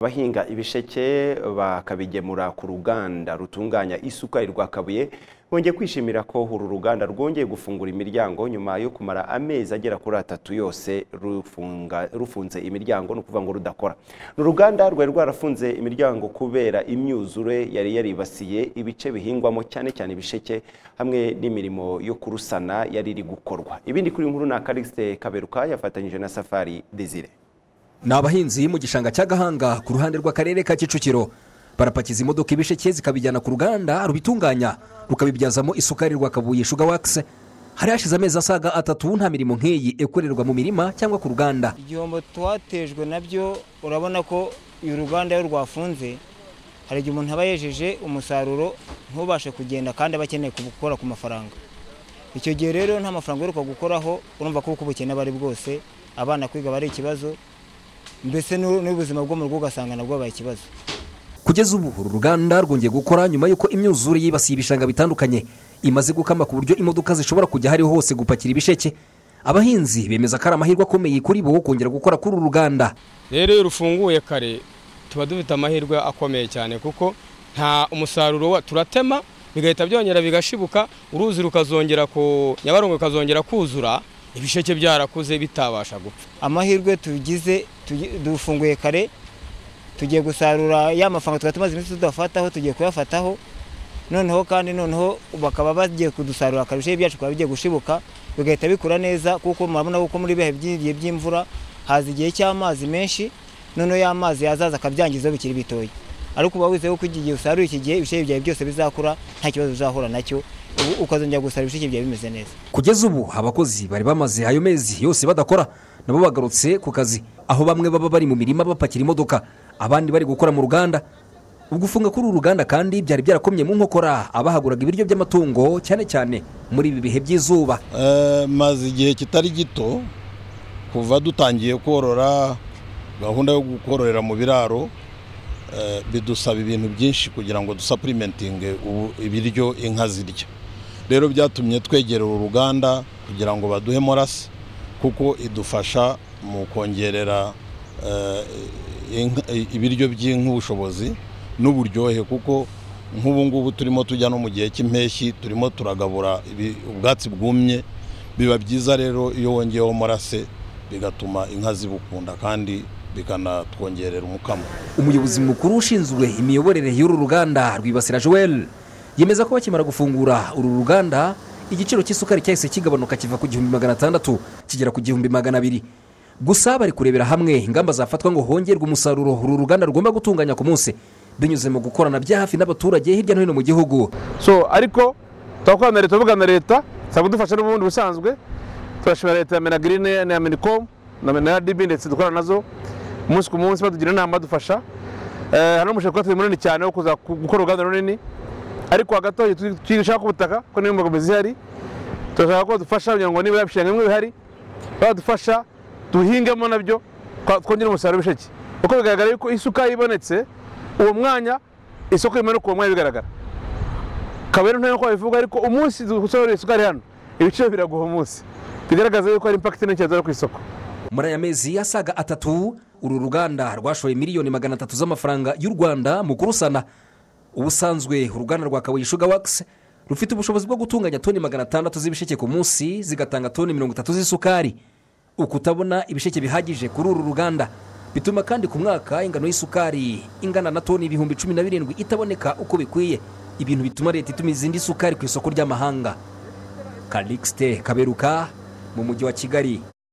abahinga ibisheke bakabigemura ku ruganda rutunganya isuka i Rwakabuye bongeye kwishimira ko uru ruganda rwongeye gufungura imiryango nyuma yo kumara amezi agera kuri atatu yose rufunga- rufunze imiryango ni ukuvuga ngo rudakora ni uruganda rwari rwarafunze imiryango kubera imyuzure yari yaribasiye ibice bihingwamo cyane cyane ibisheke hamwe n'imirimo yo kurusana yari iri gukorwa ibindi kuri iyi nkuru ni akarigise kaberuka yafatanyije na safari desire ni abahinzi mu gishanga cya gahanga ku ruhande rw'akarere ka kicukiro barapakiza imodoka ibisheke zikabijyana ku ruganda rubitunganya rukabibyazamo isukari rwakabuye shuga wakisi hari hashize amezi asaga atatu nta mirimo nk'iyi ikorerwa mu mirima cyangwa ku ruganda igihombo twatejwe nabyo urabona ko uyu ruganda iyo rwafunze hari igihe umuntu aba yejeje umusaruro ntubashe kugenda kandi aba akeneye gukora ku mafaranga icyo gihe rero nta mafaranga uheruka gukoraho urumva ko uko ubukene aba ari bwose abana kwiga aba ari ikibazo mbese n'u- n'ubuzima bwo mu rugo ugasanga nabwo abaye ikibazo kugeza ubu uru ruganda rwongeye gukora nyuma y'uko imyuzure yibasiye ibishanga bitandukanye imaze gukama ku buryo imodoka zishobora kujya ahariho hose gupakira ibisheke abahinzi bemeza ko ari amahirwe akomeye kuri bo kongera gukora kuri uru ruganda rero iyo rufunguye kare tuba dufite amahirwe akomeye cyane kuko nta umusaruro wa turatema bigahita byongera bigashibuka uruzi rukazongera ku nyabarongo rukazongera kuzura ibisheke byarakuze bitabasha gupfa amahirwe tugize tugi- dufunguye kare tugiye gusarura ya mafaranga twari tumaze iminsi tudafataho tugiye kuyafataho noneho kandi noneho bakaba bagiye kudusarura kare ibisheke byacu bikaba bigiye gushibuka bigahita bikura neza kuko murabona ko muri bihe by'igihe by'imvura haza igihe cy'amazi menshi noneho ya mazi yazaza akabyangiza bikiri bitoya ariko uba wizeye ko igihe usaruye iki gihe ibisheke byawe byose bizakura nta kibazo uzahura nacyo ubu ukazongera gusarura ibisheke byawe bimeze neza kugeza ubu abakozi bari bamaze ayo mezi yose badakora nabo bagarutse ku kazi aho bamwe baba bari mu mirima bapakira imodoka abandi bari gukora mu ruganda ubwo ufunga kuri uru ruganda kandi byari byarakomye mu nkokora abahaguraga ibiryo by'amatungo cyane cyane muri ibi bihe by'izuba Eh, maze igihe kitari gito kuva dutangiye korora gahunda yo kororera mu biraro eh, bidusaba ibintu byinshi kugira ngo dusapurimentinge ubu- ibiryo inka zirya rero byatumye twegera uru ruganda kugira ngo baduhe morasi kuko idufasha mu kongerera eh, inka- ibiryo by'inka ubushobozi n'uburyohe kuko nk'ubu ngubu turimo tujya no mu gihe cy'impeshyi turimo turagabura ibi- ubwatsi bwumye biba byiza rero iyo wongeyeho morase bigatuma inka zibukunda kandi bikanatwongerera umukamo umuyobozi mukuru ushinzwe imiyoborere y'uru ruganda rwibasira joel yemeza ko bakimara gufungura uru ruganda igiciro cy'isukari cyahise kigabanuka kiva ku gihumbi magana atandatu kigera ku gihumbi magana abiri gusa bari kurebera hamwe ingamba zafatwa ngo hongerwe umusaruro uru ruganda rugomba gutunganya ku munsi binyuze mu gukorana bya hafi n'abaturage hirya no hino mu gihugu so ariko turakorana na leta tuvugana na leta isaba kudufasha n'ubundi busanzwe turashimira leta ya menagirine na minicom na menadibi ndetse dukorana nazo umunsi ku munsi batugira inama badufasha Eh, hari n'umushinga turi munini cyane wo kuza ku- gukora uruganda runini ariko hagati aho twishaka ku butaka ko niyo mbogamizi ihari turashaka ko badufasha kugira ngo niba ibishinga bimwe bihari badufasha duhingemo nabyo twa- twongere umusaruro w'ibisheke kuko bigaragara yuko isukari ibonetse uwo mwanya isoko rimanuka uwo mwanya bigaragara kabera ntayo ko babivuga ariko umunsi dusohoreye isukari hano ibiciro biraguha umunsi bigaragaza yuko hari impakiti nini cyane zari ku isoko muri aya mezi asaga atatu uru ruganda rwashoye miliyoni magana atatu z'amafaranga y'u rwanda mu kurusana ubusanzwe uruganda rwa kabuye shuga wakisi rufite ubushobozi bwo gutunganya toni magana atandatu z'ibisheke ku munsi zigatanga toni mirongo itatu z'isukari ukutabona ibisheke bihagije kuri uru ruganda bituma kandi ku mwaka ingano y'isukari ingana na toni ibihumbi cumi na birindwi itaboneka uko bikwiye ibintu bituma leta itumiza indi sukari ku isoko ry'amahanga kalixite kaberuka mu mujyi wa kigali